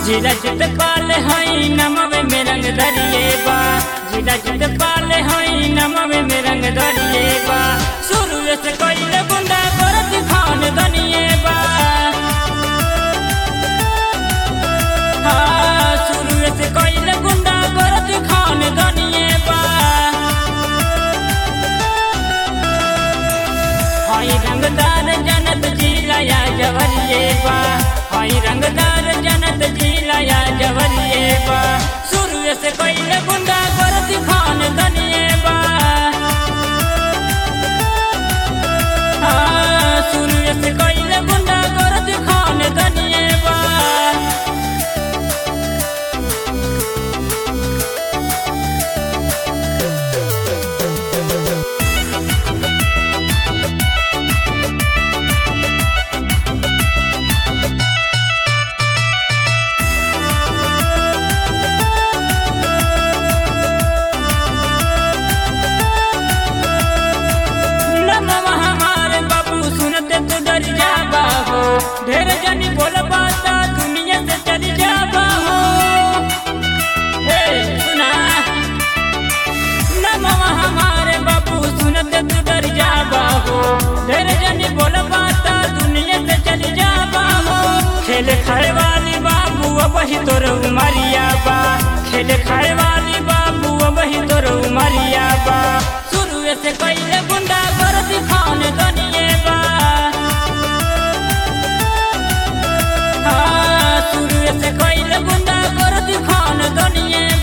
जिला चित पाल हई नमवे में रंग दरिए बा जिला चित पाल हई नमवे में रंग दरिए बा शुरू से कइले गुंडा करत खान दनिए बा हाँ, शुरू से कइले गुंडा करत खान दनिए बा हई रंगदार जनत जिला या जवरिए बा हई रंगदार जनत जिला या जवरिए बा शुरू से कइले गुंडा करत खान दनिए बा हाँ, शुरू से कइले गुंडा करत खान दनिए बा नमः हमारे बाबू सुनते तो डर जाबा हो ढेर जनी बोल बाता दुनिया से चली जाबा हो हे सुना नमः हमारे बाबू सुनते तो डर जाबा हो ढेर जनी बोल बाता दुनिया से चली जाबा हो खेल खाए वाली बाबू अब ही तोर उमरिया बा खेल खाए वाली बाबू अब ही तोर उमरिया बा शुरू से कइले गुंडा करत खान दनिए बा हाँ, शुरू से कइले गुंडा करत खान दनिए